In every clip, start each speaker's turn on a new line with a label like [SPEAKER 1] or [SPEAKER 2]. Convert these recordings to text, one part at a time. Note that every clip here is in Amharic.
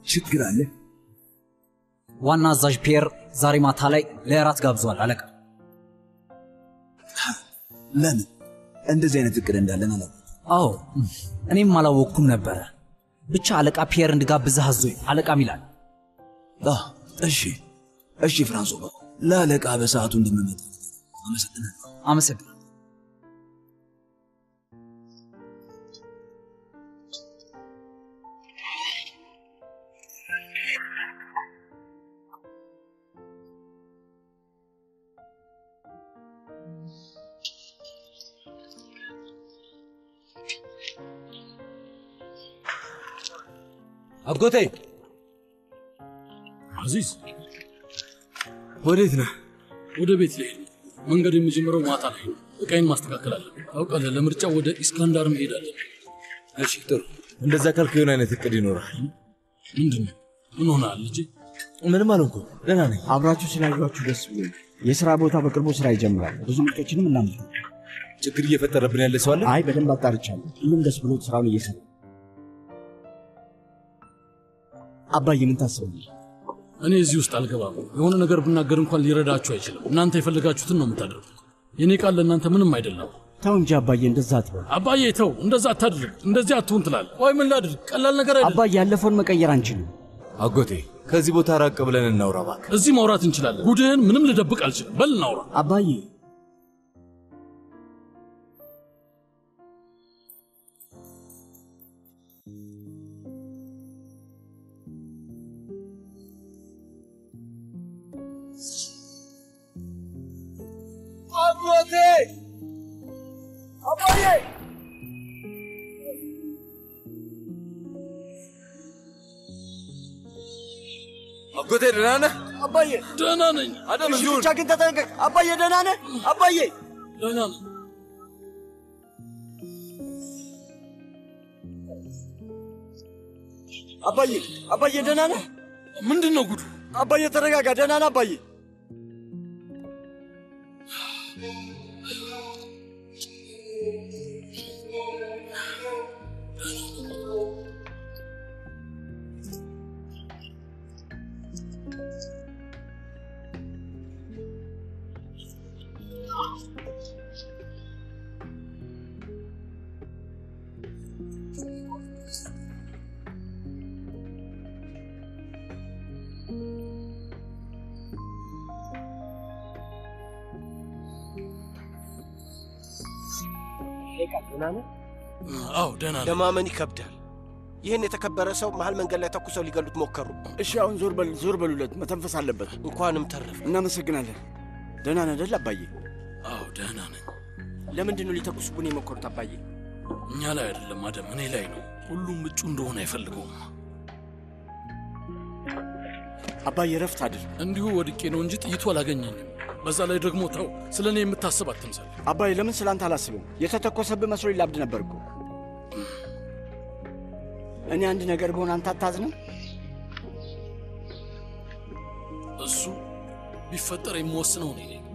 [SPEAKER 1] ችግር አለ?
[SPEAKER 2] ዋና አዛዥ ፒየር ዛሬ ማታ ላይ ለእራት ጋብዟል አለቃ።
[SPEAKER 1] ለምን እንደዚህ አይነት እቅድ እንዳለን አላ
[SPEAKER 2] አዎ እኔም አላወቅኩም ነበረ። ብቻ አለቃ ፒየር እንድጋብዝህ አዞኝ አለቃም ይላል።
[SPEAKER 1] እሺ እሺ፣ ፍራንሶ ለአለቃ በሰዓቱ እንደምመጣ አመሰግናለሁ።
[SPEAKER 2] አመሰግናለሁ።
[SPEAKER 3] አጎቴ
[SPEAKER 4] አዚዝ
[SPEAKER 3] ወዴት ነህ?
[SPEAKER 4] ወደ ቤት ልሄድ ነው። መንገድ የሚጀምረው ማታ ላይ ነው። እቃይን ማስተካከል አለብን። ታውቃለህ፣ ለምርጫው ወደ ኢስካንዳር መሄድ አለብን።
[SPEAKER 3] እሺ ጥሩ። እንደዛ ካልክ የሆነ አይነት እቅድ ይኖራል።
[SPEAKER 4] ምንድን ነው? ምን ሆነሃል ልጄ?
[SPEAKER 3] ምንም አልሆንኩም፣ ደህና ነኝ።
[SPEAKER 5] አብራችሁ ስላየኋችሁ ደስ ብሎኝ። የሥራ ቦታ በቅርቡ ስራ ይጀምራል። ብዙ ምርቶችንም እናምጥ።
[SPEAKER 3] ችግር እየፈጠረብን ያለ ሰው አለ?
[SPEAKER 5] አይ በደንብ አጣርቻለሁ። ሁሉም ደስ ብሎት ስራውን እየሰራ አባዬ ምን ታስባለህ?
[SPEAKER 4] እኔ እዚህ ውስጥ አልገባም። የሆነ ነገር ብናገር እንኳን ሊረዳችሁ አይችልም። እናንተ የፈለጋችሁትን ነው የምታደርጉት። የኔ ቃል ለእናንተ ምንም አይደለም።
[SPEAKER 5] ተው እንጂ አባዬ፣ እንደዛ አትበል።
[SPEAKER 4] አባዬ ተው፣ እንደዛ አታድርግ፣ እንደዚህ አትሁን ትላለህ። ቆይ ምን ላድርግ? ቀላል ነገር አይደለም።
[SPEAKER 5] አባዬ፣ ያለፈውን መቀየር አንችልም።
[SPEAKER 3] አጎቴ ከዚህ ቦታ ራቅ ብለን እናውራ እባክህ።
[SPEAKER 4] እዚህ ማውራት እንችላለን። ጉድህን ምንም ልደብቅ አልችልም። በል እናውራ።
[SPEAKER 5] አባዬ
[SPEAKER 3] አጎቴ አባዬ አጎቴ ደህና ነህ?
[SPEAKER 5] አባዬ
[SPEAKER 4] ደህና ነኝ።
[SPEAKER 3] አደም
[SPEAKER 5] እሺ፣
[SPEAKER 3] እዚሁ
[SPEAKER 5] ብቻ ግን ተጠንቀቅ። አባዬ ደህና ነህ? አባዬ
[SPEAKER 4] ደህና ነኝ።
[SPEAKER 5] አባዬ አባዬ ደህና ነህ?
[SPEAKER 4] ምንድን ነው ጉዱ?
[SPEAKER 5] አባዬ ተረጋጋ። ደህና ነህ አባዬ?
[SPEAKER 4] አዎ ደህና ነኝ።
[SPEAKER 6] ለማመን ይከብዳል። ይህን የተከበረ ሰው መሀል መንገድ ላይ ተኩሰው ሊገሉት ሞከሩ።
[SPEAKER 5] እሺ አሁን ዞር በል ዞር በሉለት። መተንፈስ አለበት።
[SPEAKER 6] እንኳንም ተረፈ።
[SPEAKER 5] እናመሰግናለን። ደህና ነህ አይደል አባዬ?
[SPEAKER 4] አዎ ደህና ነኝ።
[SPEAKER 6] ለምንድን ነው ሊተኩሱብን የሞከሩት አባዬ?
[SPEAKER 4] እኛ ላይ አይደለም አደም፣ እኔ ላይ ነው። ሁሉም እጩ እንደሆነ አይፈልገውም።
[SPEAKER 5] አባዬ ረፍት አድርግ።
[SPEAKER 4] እንዲሁ ወድቄ ነው እንጂ ጥይቱ አላገኘኝም። በዛ ላይ ደግሞ ተው፣ ስለ እኔ የምታስብ አትምሰል።
[SPEAKER 5] አባዬ ለምን ስላንተ አላስብም? የተተኮሰብህ መስሎ ላብድ ነበር እኮ። እኔ አንድ ነገር በሆነ አንተ አታዝንም?
[SPEAKER 4] እሱ ቢፈጠር የምወስነው እኔ ነኝ።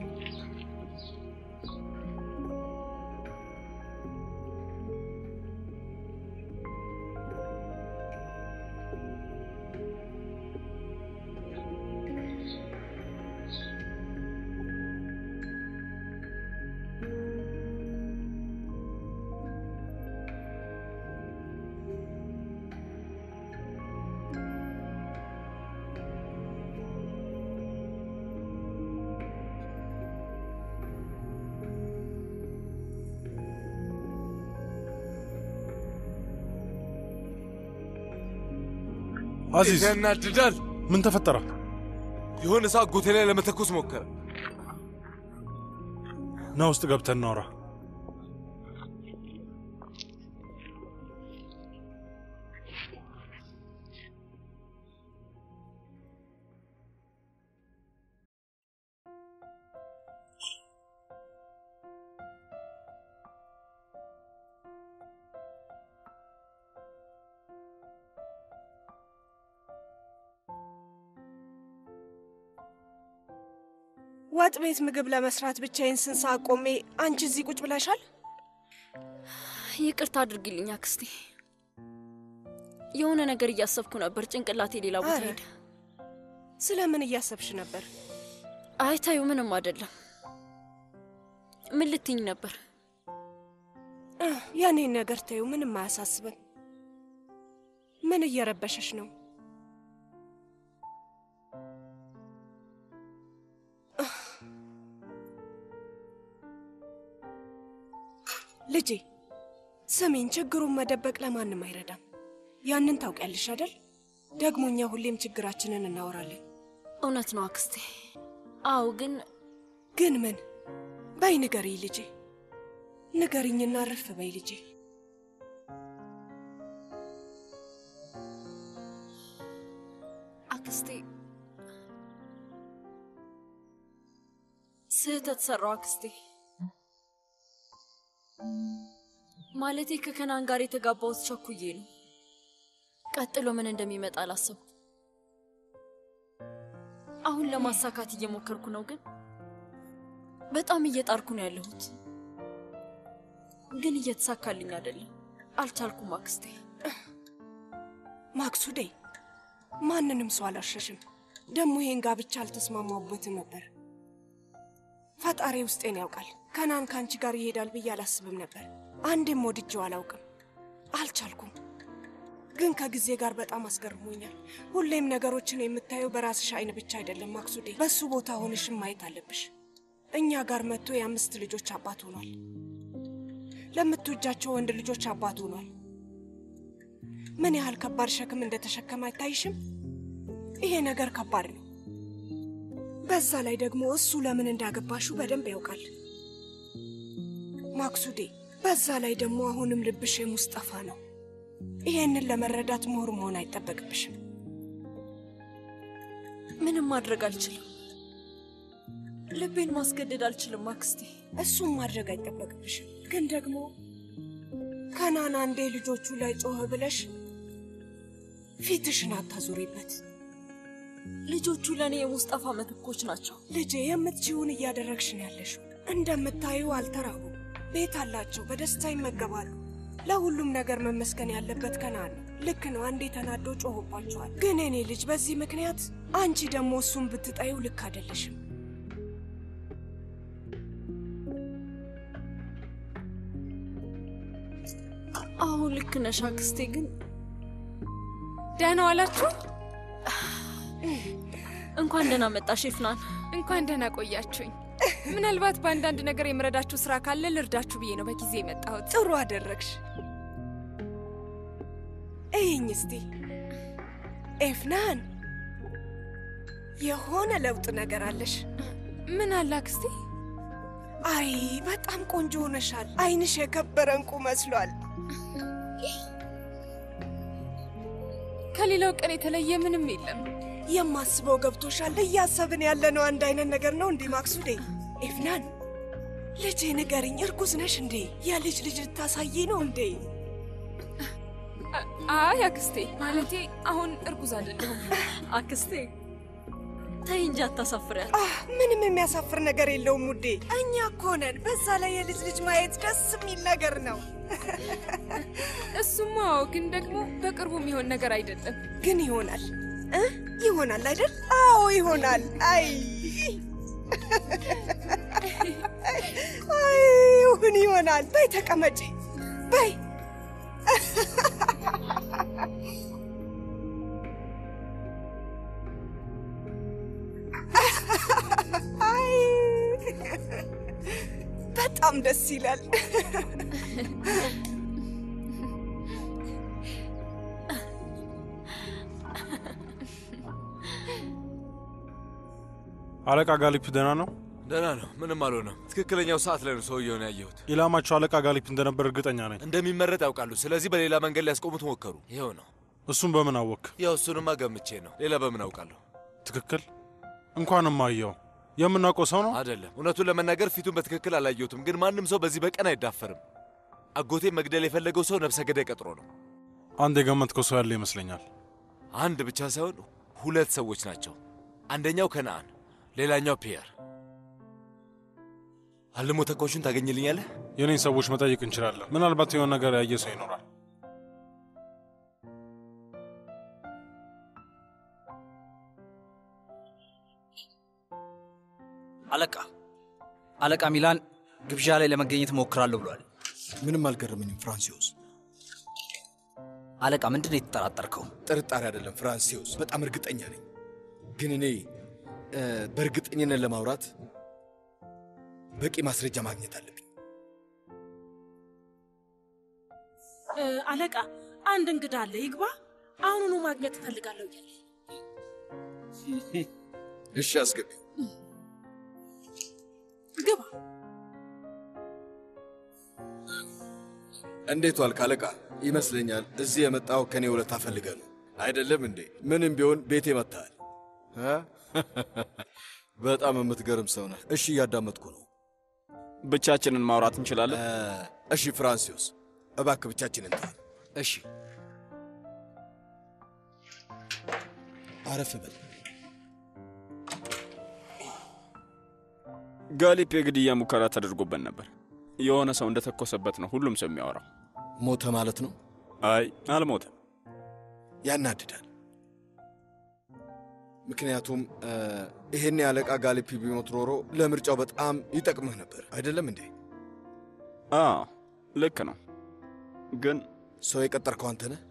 [SPEAKER 3] አዚዝ ያናድዳል።
[SPEAKER 7] ምን ተፈጠረ?
[SPEAKER 3] የሆነ ሰው አጎቴ ላይ ለመተኮስ ሞከረ።
[SPEAKER 7] ና ውስጥ ገብተን እናውራ።
[SPEAKER 8] ወጥ ቤት ምግብ ለመስራት ብቻዬን ስንት ሰዓት ቆሜ፣ አንቺ እዚህ ቁጭ ብለሻል።
[SPEAKER 9] ይቅርታ አድርጊልኝ አክስቴ። የሆነ ነገር እያሰብኩ ነበር። ጭንቅላቴ ሌላ ቦታ
[SPEAKER 8] አረ።
[SPEAKER 9] ሄደ።
[SPEAKER 8] ስለምን እያሰብሽ ነበር?
[SPEAKER 9] አይ ታዩ፣ ምንም አይደለም። ምን ልትኝ ነበር?
[SPEAKER 8] እህ፣ የኔን ነገር ተይው፣ ምንም አያሳስብን። ምን እየረበሸሽ ነው? እህ። ልጄ ስሚኝ፣ ችግሩን መደበቅ ለማንም አይረዳም። ያንን ታውቂያለሽ አይደል? ደግሞ እኛ ሁሌም ችግራችንን እናወራለን።
[SPEAKER 9] እውነት ነው አክስቴ። አዎ፣ ግን
[SPEAKER 8] ግን ምን? በይ ንገሪኝ ልጄ፣ ንገሪኝና ረፍ በይ ልጄ።
[SPEAKER 9] አክስቴ ስህተት ሰራው አክስቴ። ማለቴ ከከናን ጋር የተጋባሁት ቸኩዬ ነው። ቀጥሎ ምን እንደሚመጣ አላሰብኩም። አሁን ለማሳካት እየሞከርኩ ነው፣ ግን በጣም እየጣርኩ ነው ያለሁት። ግን እየተሳካልኝ አይደለም። አልቻልኩም አክስቴ።
[SPEAKER 8] ማክሱዴ ማንንም ሰው አላሸሽም። ደግሞ ይሄን ጋብቻ አልተስማማሁበትም ነበር። ፈጣሪ ውስጤን ያውቃል። ከናን ከአንቺ ጋር ይሄዳል ብዬ አላስብም ነበር። አንድም ወድጄው አላውቅም። አልቻልኩም። ግን ከጊዜ ጋር በጣም አስገርሞኛል። ሁሌም ነገሮችን የምታየው በራስሽ አይን ብቻ አይደለም ማክሱዴ። በሱ ቦታ ሆነሽም ማየት አለብሽ። እኛ ጋር መጥቶ የአምስት ልጆች አባት ሆኗል። ለምትወጃቸው ወንድ ልጆች አባት ሆኗል። ምን ያህል ከባድ ሸክም እንደተሸከመ አይታይሽም? ይሄ ነገር ከባድ ነው። በዛ ላይ ደግሞ እሱ ለምን እንዳገባሹ በደንብ ያውቃል ማክሱዴ። በዛ ላይ ደግሞ አሁንም ልብሽ የሙስጠፋ ነው። ይሄንን ለመረዳት ምሁር መሆን አይጠበቅብሽም።
[SPEAKER 9] ምንም ማድረግ አልችልም። ልቤን ማስገደድ አልችልም አክስቴ።
[SPEAKER 8] እሱም ማድረግ አይጠበቅብሽም። ግን ደግሞ ከናን አንዴ ልጆቹ ላይ ጮህ ብለሽ ፊትሽን አታዙሪበት።
[SPEAKER 9] ልጆቹ ለእኔ የሙስጠፋ ምትኮች ናቸው።
[SPEAKER 8] ልጄ የምትችውን እያደረግሽ ነው ያለሽው። እንደምታዩ አልተራቡም፣ ቤት አላቸው፣ በደስታ ይመገባሉ። ለሁሉም ነገር መመስገን ያለበት ከናን ነው። ልክ ነው፣ አንዴ ተናዶ ጮሆባቸዋል። ግን እኔ ልጅ በዚህ ምክንያት አንቺ ደግሞ እሱን ብትጠዩ ልክ አይደለሽም።
[SPEAKER 9] አዎ ልክ ነሽ አክስቴ። ግን
[SPEAKER 10] ደህና ዋላችሁ?
[SPEAKER 9] እንኳን ደህና መጣሽ ይፍናን።
[SPEAKER 10] እንኳን ደህና ቆያችሁኝ። ምናልባት በአንዳንድ ነገር የምረዳችሁ ስራ ካለ ልርዳችሁ ብዬ ነው በጊዜ የመጣሁት።
[SPEAKER 8] ጥሩ አደረግሽ። እይኝ እስቲ ኤፍናን፣ የሆነ ለውጥ ነገር አለሽ።
[SPEAKER 10] ምን አለ አክስቴ?
[SPEAKER 8] አይ በጣም ቆንጆ ሆነሻል። አይንሽ የከበረ እንቁ መስሏል።
[SPEAKER 10] ከሌላው ቀን የተለየ ምንም የለም።
[SPEAKER 8] የማስበው ገብቶሻል። እያሰብን ያለነው አንድ አይነት ነገር ነው እንዴ ማክሱዴ? ኤፍናን ልጄ ንገሪኝ፣ እርጉዝ ነሽ እንዴ? የልጅ ልጅ ልታሳይ ነው እንዴ?
[SPEAKER 10] አይ አክስቴ፣ ማለቴ አሁን እርጉዝ አይደለሁም።
[SPEAKER 9] አክስቴ ተይ እንጂ አታሳፍሪያት።
[SPEAKER 8] አህ ምንም የሚያሳፍር ነገር የለውም ውዴ። እኛ እኮ ነን። በዛ ላይ የልጅ ልጅ ማየት ደስ የሚል ነገር ነው።
[SPEAKER 10] እሱማ ግን ደግሞ በቅርቡ የሚሆን ነገር አይደለም።
[SPEAKER 8] ግን ይሆናል እ ይሆናል አይደል? አዎ ይሆናል። አይ አይ ይሁን ይሆናል። በይ ተቀመጪ፣ በይ አይ በጣም ደስ ይላል።
[SPEAKER 7] አለቃ ጋሊፕ ደህና ነው?
[SPEAKER 3] ደህና ነው፣ ምንም አልሆነም። ትክክለኛው ሰዓት ላይ ነው ሰውየውን ያየሁት።
[SPEAKER 7] ኢላማቸው አለቃ ጋሊፕ እንደነበር እርግጠኛ ነኝ።
[SPEAKER 3] እንደሚመረጥ ያውቃሉ። ስለዚህ በሌላ መንገድ ሊያስቆሙት ሞከሩ። ይኸው ነው።
[SPEAKER 7] እሱም በምን አወክ?
[SPEAKER 3] ያው እሱንማ ገምቼ ነው። ሌላ በምን አውቃለሁ?
[SPEAKER 7] ትክክል። እንኳንም አየው። የምናውቀው ሰው ነው
[SPEAKER 3] አይደለም። እውነቱን ለመናገር ፊቱን በትክክል አላየሁትም፣ ግን ማንም ሰው በዚህ በቀን አይዳፈርም። አጎቴ መግደል የፈለገው ሰው ነፍሰ ገዳይ ቀጥሮ ነው።
[SPEAKER 7] አንድ የገመትከው ሰው ያለ ይመስለኛል።
[SPEAKER 3] አንድ ብቻ ሳይሆን ሁለት ሰዎች ናቸው። አንደኛው ከነአን፣ ሌላኛው ፒየር። አልሞ ተኳሹን ታገኝልኛለህ?
[SPEAKER 7] የኔን ሰዎች መጠየቅ እንችላለን። ምናልባት የሆነ ነገር ያየ ሰው ይኖራል።
[SPEAKER 2] አለቃ ሚላን ግብዣ ላይ ለመገኘት እሞክራለሁ ብሏል።
[SPEAKER 11] ምንም አልገረመኝም ፍራንሲዮስ።
[SPEAKER 2] አለቃ ምንድን ነው የተጠራጠርከው?
[SPEAKER 11] ጥርጣሬ አይደለም ፍራንሲዮስ፣ በጣም እርግጠኛ ነኝ። ግን እኔ እ፣ በእርግጠኝነት ለማውራት በቂ ማስረጃ ማግኘት አለብኝ።
[SPEAKER 12] እ፣ አለቃ አንድ እንግዳ አለ፣ ይግባ። አሁኑኑ ማግኘት እፈልጋለሁ እያለ
[SPEAKER 11] እሺ አስገቢው።
[SPEAKER 12] ግባ።
[SPEAKER 11] እንዴት ዋልክ አለቃ? ይመስለኛል እዚህ የመጣው ከኔ ውለታ ፈልገህ ነው አይደለም እንዴ? ምንም ቢሆን ቤቴ መጥተሃል። እ? በጣም የምትገርም ሰው ነህ። እሺ እያዳመጥኩ ነው።
[SPEAKER 13] ብቻችንን ማውራት እንችላለን?
[SPEAKER 11] እሺ ፍራንሲዮስ፣ እባክህ ብቻችንን ተዋል።
[SPEAKER 2] እሺ
[SPEAKER 11] አረፍ በል።
[SPEAKER 13] ጋሊፕ የግድያ ሙከራ ተደርጎበት ነበር። የሆነ ሰው እንደተኮሰበት ነው ሁሉም ሰው የሚያወራው።
[SPEAKER 11] ሞተ ማለት ነው?
[SPEAKER 13] አይ አልሞተም።
[SPEAKER 11] ያናድዳል። ምክንያቱም እ፣ ይሄን የአለቃ ጋሊፒ ቢሞት ኖሮ ለምርጫው በጣም ይጠቅምህ ነበር አይደለም እንዴ?
[SPEAKER 13] አዎ ልክ ነው። ግን
[SPEAKER 11] ሰው የቀጠርከው አንተ ነህ?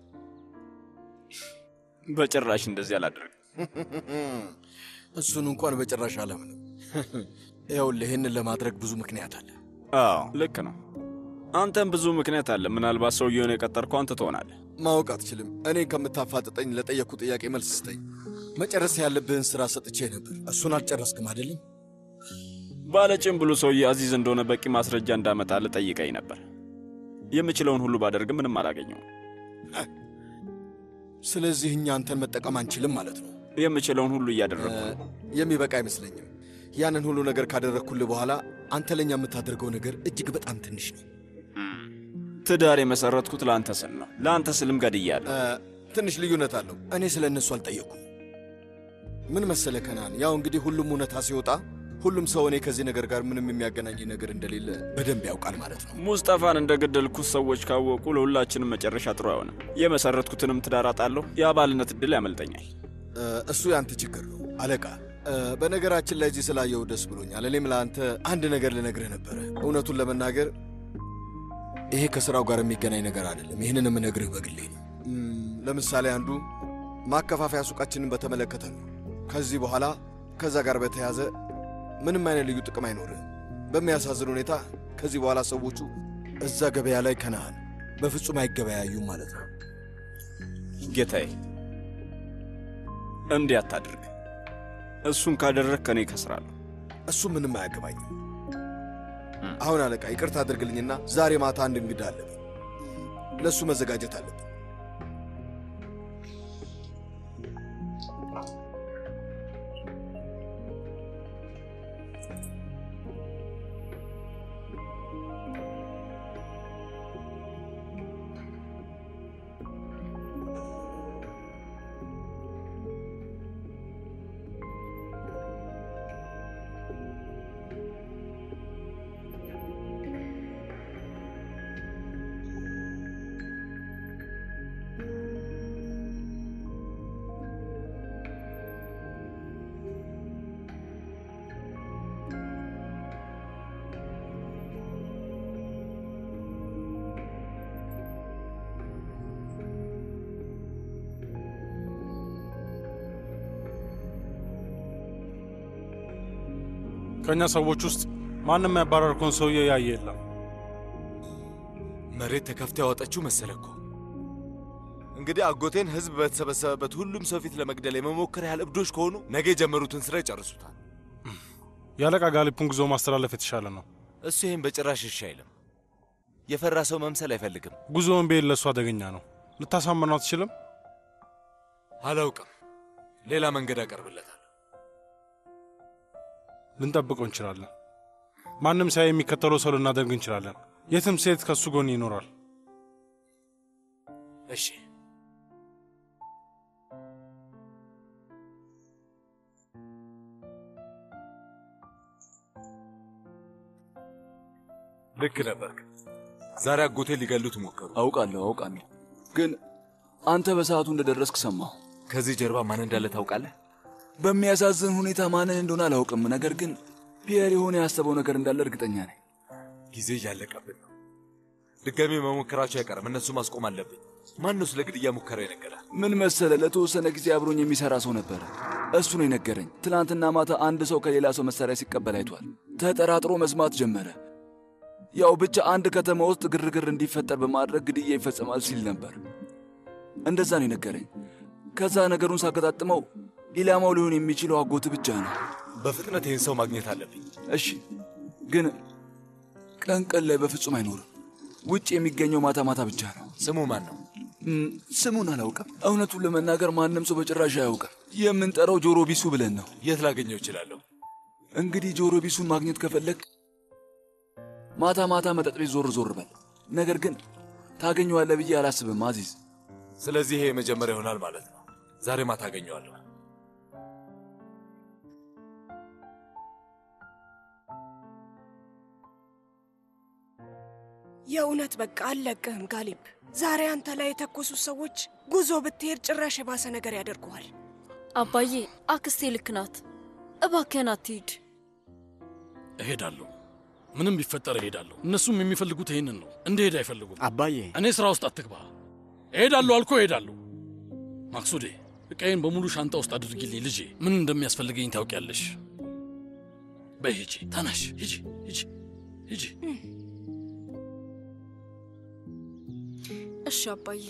[SPEAKER 13] በጭራሽ እንደዚህ አላደርግም።
[SPEAKER 11] እሱን እንኳን በጭራሽ አለምንም። ይኸውልህ ይህንን ለማድረግ ብዙ ምክንያት አለ።
[SPEAKER 13] አዎ ልክ ነው። አንተም ብዙ ምክንያት አለ። ምናልባት ሰውየውን የቀጠርከው አንተ ትሆናለህ።
[SPEAKER 11] ማወቅ አትችልም። እኔ ከምታፋጥጠኝ ለጠየቅኩ ጥያቄ መልስ ስጠኝ። መጨረስ ያለብህን ስራ ሰጥቼ ነበር። እሱን አልጨረስክም አይደለም?
[SPEAKER 13] ባለጭን ብሉ ሰውዬ አዚዝ እንደሆነ በቂ ማስረጃ እንዳመጣልህ ጠይቀኝ ነበር። የምችለውን ሁሉ ባደርግም ምንም አላገኘውም።
[SPEAKER 11] ስለዚህ እኛ አንተን መጠቀም አንችልም ማለት ነው።
[SPEAKER 13] የምችለውን ሁሉ እያደረግኩ ነው።
[SPEAKER 11] የሚበቃ አይመስለኝም። ያንን ሁሉ ነገር ካደረግኩልህ በኋላ አንተ ለእኛ የምታደርገው ነገር እጅግ በጣም ትንሽ ነው።
[SPEAKER 13] ትዳር የመሰረትኩት ለአንተ ስል ነው። ለአንተ ስልም ገድያለሁ።
[SPEAKER 11] እ፣ ትንሽ ልዩነት አለው። እኔ ስለ እነሱ አልጠየቅኩም። ምን መሰለ ከናን፣ ያው እንግዲህ ሁሉም እውነታ ሲወጣ ሁሉም ሰው እኔ ከዚህ ነገር ጋር ምንም የሚያገናኝ ነገር እንደሌለ በደንብ ያውቃል ማለት ነው።
[SPEAKER 13] ሙስጠፋን እንደገደልኩት ሰዎች ካወቁ ለሁላችንም መጨረሻ ጥሩ አይሆንም። የመሰረትኩትንም ትዳር አጣለሁ። የአባልነት እድል ያመልጠኛል።
[SPEAKER 11] እ፣ እሱ ያንተ ችግር ነው አለቃ። እ፣ በነገራችን ላይ እዚህ ስላየው ደስ ብሎኛል። እኔም ለአንተ አንድ ነገር ልነግርህ ነበረ። እውነቱን ለመናገር ይሄ ከስራው ጋር የሚገናኝ ነገር አይደለም። ይህንን የምነግርህ በግሌ ነው። እም፣ ለምሳሌ አንዱ ማከፋፈያ ሱቃችንን በተመለከተ ነው። ከዚህ በኋላ ከዛ ጋር በተያዘ ምንም አይነት ልዩ ጥቅም አይኖርህም። በሚያሳዝን ሁኔታ ከዚህ በኋላ ሰዎቹ እዛ ገበያ ላይ ከነአን በፍጹም አይገበያዩም ማለት ነው።
[SPEAKER 13] ጌታዬ እንዲህ አታድርግ። እሱን ካደረግ ከኔ ከስራለሁ።
[SPEAKER 11] እሱ ምንም አያገባኝም። አሁን አለቃ ይቅርታ አድርግልኝና ዛሬ ማታ አንድ እንግዳ አለብን። ለእሱ መዘጋጀት አለብን።
[SPEAKER 7] ከእኛ ሰዎች ውስጥ ማንም ያባረርከውን ሰውዬ ያየ የለም።
[SPEAKER 3] መሬት ተከፍታ ያወጣችው መሰለ እኮ። እንግዲህ አጎቴን ህዝብ በተሰበሰበበት ሁሉም ሰው ፊት ለመግደል የመሞከር ያህል እብዶች ከሆኑ ነገ የጀመሩትን ስራ ይጨርሱታል።
[SPEAKER 7] የአለቃ ጋሊፑን ጉዞ ማስተላለፍ የተሻለ ነው።
[SPEAKER 3] እሱ ይህን በጭራሽ እሺ አይልም። የፈራ ሰው መምሰል አይፈልግም።
[SPEAKER 7] ጉዞውን ቤት ለእሱ አደገኛ ነው። ልታሳምነው አትችልም?
[SPEAKER 3] አላውቅም። ሌላ መንገድ አቀርብለታል።
[SPEAKER 7] ልንጠብቀው እንችላለን። ማንም ሳይ የሚከተለው ሰው ልናደርግ እንችላለን። የትም ሴት ከእሱ ጎን ይኖራል።
[SPEAKER 3] እሺ ልክ ነበርክ። ዛሬ አጎቴ ሊገሉት ሞከሩ።
[SPEAKER 1] አውቃለሁ አውቃለሁ፣ ግን አንተ በሰዓቱ እንደደረስክ ሰማሁ።
[SPEAKER 3] ከዚህ ጀርባ ማን እንዳለ ታውቃለህ?
[SPEAKER 1] በሚያሳዝን ሁኔታ ማንን እንደሆነ አላውቅም፣ ነገር ግን ፒየር የሆነ ያሰበው ነገር እንዳለ እርግጠኛ ነኝ።
[SPEAKER 3] ጊዜ እያለቀብን ነው። ድጋሜ መሞከራቸው አይቀርም። እነሱ ማስቆም አለብኝ። ማን ነው ስለ ግድያ ሙከራ የነገረ?
[SPEAKER 1] ምን መሰለ፣ ለተወሰነ ጊዜ አብሮኝ የሚሰራ ሰው ነበረ። እሱ ነው የነገረኝ። ትናንትና ማታ አንድ ሰው ከሌላ ሰው መሳሪያ ሲቀበል አይቷል። ተጠራጥሮ መስማት ጀመረ። ያው ብቻ አንድ ከተማ ውስጥ ግርግር እንዲፈጠር በማድረግ ግድያ ይፈጸማል ሲል ነበር። እንደዛ ነው የነገረኝ። ከዛ ነገሩን ሳገጣጥመው ኢላማው ሊሆን የሚችለው አጎት ብቻ ነው።
[SPEAKER 3] በፍጥነት ይህን ሰው ማግኘት አለብኝ።
[SPEAKER 1] እሺ፣ ግን ቀን ቀን ላይ በፍጹም አይኖርም። ውጭ የሚገኘው ማታ ማታ ብቻ ነው።
[SPEAKER 3] ስሙ ማን ነው?
[SPEAKER 1] እም፣ ስሙን አላውቅም። እውነቱን ለመናገር ማንም ሰው በጭራሽ አያውቅም። የምንጠራው ጆሮ ቢሱ ብለን ነው።
[SPEAKER 3] የት ላገኘው እችላለሁ?
[SPEAKER 1] እንግዲህ ጆሮ ቢሱን ማግኘት ከፈለግ ማታ ማታ መጠጥ ቤት ዞር ዞር በል። ነገር ግን ታገኘዋለህ ብዬ አላስብም አዚዝ።
[SPEAKER 3] ስለዚህ ይሄ የመጀመሪያ ይሆናል ማለት ነው። ዛሬ ማታ አገኘዋለሁ።
[SPEAKER 8] የእውነት በቃ አልለቅህም ጋሊብ። ዛሬ አንተ ላይ የተኮሱት ሰዎች ጉዞ ብትሄድ ጭራሽ የባሰ ነገር ያደርጉሃል።
[SPEAKER 9] አባዬ አክስቴ ልክ ናት። እባክህን አትሂድ።
[SPEAKER 4] እሄዳለሁ። ምንም ቢፈጠር እሄዳለሁ። እነሱም የሚፈልጉት ይህንን ነው። እንድሄድ አይፈልጉም።
[SPEAKER 5] አባዬ
[SPEAKER 4] እኔ ስራ ውስጥ አትግባ። እሄዳለሁ አልኮ እሄዳለሁ። ማክሱዴ ዕቃዬን በሙሉ ሻንጣ ውስጥ አድርጊልኝ ልጄ። ምን እንደሚያስፈልገኝ ታውቂያለሽ። በይ ሂጂ፣ ተነሽ፣ ሂጂ፣ ሂጂ፣ ሂጂ።
[SPEAKER 9] እሺ አባዬ።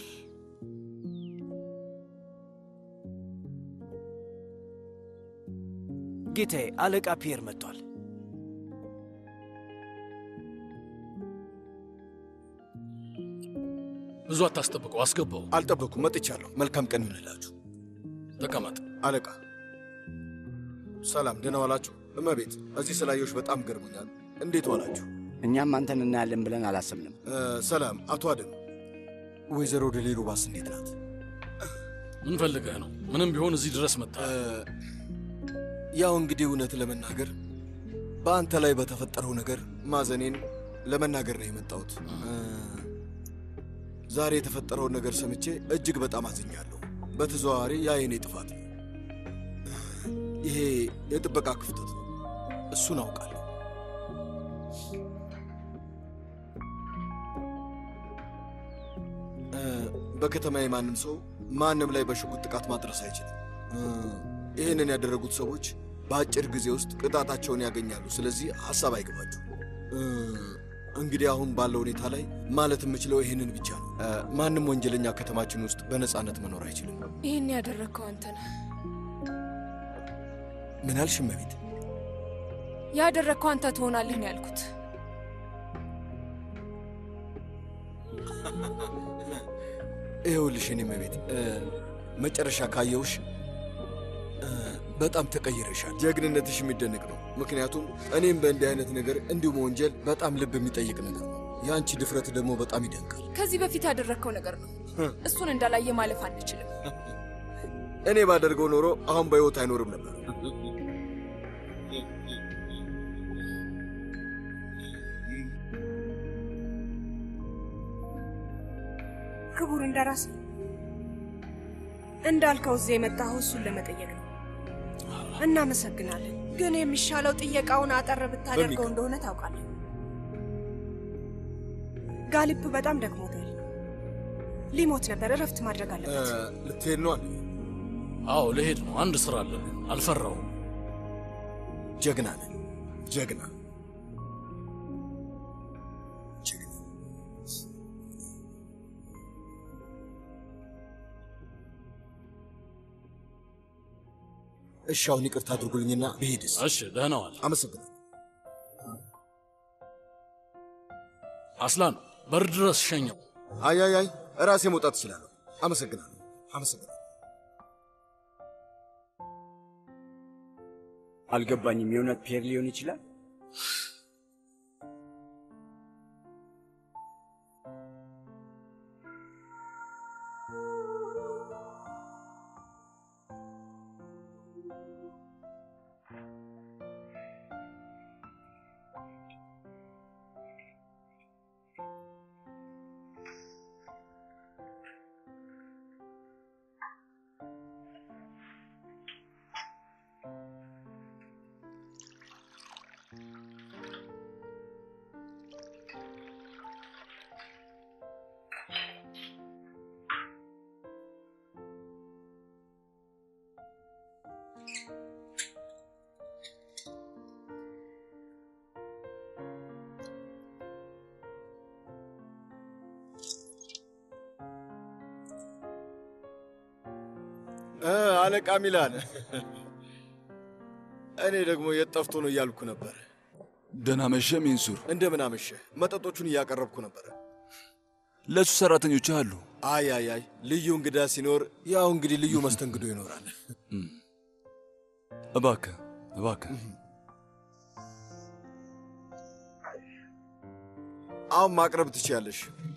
[SPEAKER 6] ጌታዬ፣ አለቃ ፒየር መጥቷል።
[SPEAKER 4] ብዙ አታስጠብቀው፣ አስገባው።
[SPEAKER 11] አልጠበኩም፣ መጥቻለሁ። መልካም ቀን ይሁንላችሁ።
[SPEAKER 4] ተቀመጥ።
[SPEAKER 11] አለቃ ሰላም፣ ደህና ዋላችሁ? እመቤት፣ እዚህ ስላየሁሽ በጣም ገርሞኛል። እንዴት ዋላችሁ?
[SPEAKER 5] እኛም አንተን እናያለን ብለን አላሰብንም።
[SPEAKER 11] እ፣ ሰላም፣ አቶ አደም። ወይዘሮ ደሌሩ ባስ እንዴት ናት?
[SPEAKER 4] ምን ፈልገህ ነው? ምንም ቢሆን እዚህ ድረስ መጣ።
[SPEAKER 11] ያው እንግዲህ እውነት ለመናገር በአንተ ላይ በተፈጠረው ነገር ማዘኔን ለመናገር ነው የመጣሁት። እ፣ ዛሬ የተፈጠረውን ነገር ሰምቼ እጅግ በጣም አዝኛለሁ። በተዘዋዋሪ ያ የኔ ጥፋት ነው። ይሄ የጥበቃ ክፍተት ነው። እሱን አውቃለሁ። እ፣ በከተማዬ ማንም ሰው ማንም ላይ በሽጉጥ ጥቃት ማድረስ አይችልም። እ፣ ይህንን ያደረጉት ሰዎች በአጭር ጊዜ ውስጥ ቅጣታቸውን ያገኛሉ። ስለዚህ ሀሳብ አይገባችሁ። እ፣ እንግዲህ አሁን ባለው ሁኔታ ላይ ማለት የምችለው ይህንን ብቻ ነው። እ፣ ማንም ወንጀለኛ ከተማችን ውስጥ በነፃነት መኖር አይችልም።
[SPEAKER 10] ይህን ያደረግከው አንተ ነህ።
[SPEAKER 11] ምን አልሽ እመቤት?
[SPEAKER 10] ያደረግከው አንተ ትሆናለህ ነው ያልኩት።
[SPEAKER 11] ይኸውልሽ እኔ እመቤት እ፣ መጨረሻ ካየውሽ እ፣ በጣም ተቀይረሻል። ጀግንነትሽ የሚደነቅ ነው። ምክንያቱም እኔም በእንዲህ አይነት ነገር እንዲሁ መወንጀል በጣም ልብ የሚጠይቅ ነገር ነው። የአንቺ ድፍረት ደግሞ በጣም ይደንቃል።
[SPEAKER 10] ከዚህ በፊት ያደረግከው ነገር ነው። እሱን እንዳላየ ማለፍ አንችልም።
[SPEAKER 11] እኔ ባደርገው ኖሮ አሁን በሕይወት አይኖርም ነበር።
[SPEAKER 8] ክቡር እንደራሴ እንዳልከው እዚህ የመጣኸው እሱን ለመጠየቅ ነው። እናመሰግናለን። ግን የሚሻለው ጥየቃውን አጠር ብታደርገው
[SPEAKER 11] በሚገባ።
[SPEAKER 8] እንደሆነ ታውቃለህ። ጋሊፕ በጣም ደክሞታል። ሊሞት ነበር። እረፍት ማድረግ አለበት።
[SPEAKER 11] ልትሄድ ነው አለ።
[SPEAKER 4] አዎ ልሄድ ነው። አንድ ስራ አለን። አልፈራውም።
[SPEAKER 11] ጀግና ነን። ጀግና እሺ፣ አሁን ይቅርታ አድርጉልኝና ብሄድስ?
[SPEAKER 4] እሺ፣ ደህና ዋል።
[SPEAKER 11] አመሰግናለሁ።
[SPEAKER 4] አስላን በር ድረስ ሸኘው።
[SPEAKER 11] አይ አይ አይ፣ ራሴ መውጣት እችላለሁ። አመሰግናለሁ። አመሰግናለሁ።
[SPEAKER 5] አልገባኝም። የእውነት ፒየር ሊሆን ይችላል?
[SPEAKER 11] አለቃ ሚላን። እኔ ደግሞ የት ጠፍቶ ነው እያልኩ ነበር።
[SPEAKER 1] ደህና መሸ ሚንሱር።
[SPEAKER 11] እንደምን አመሸህ? መጠጦቹን እያቀረብኩ ነበረ።
[SPEAKER 1] ለእሱ ሰራተኞች አሉ።
[SPEAKER 11] አይ አይ አይ፣ ልዩ እንግዳ ሲኖር ያው እንግዲህ ልዩ መስተንግዶ ይኖራል።
[SPEAKER 1] እባክህ እባክህ
[SPEAKER 11] አሁን ማቅረብ ትችያለሽ።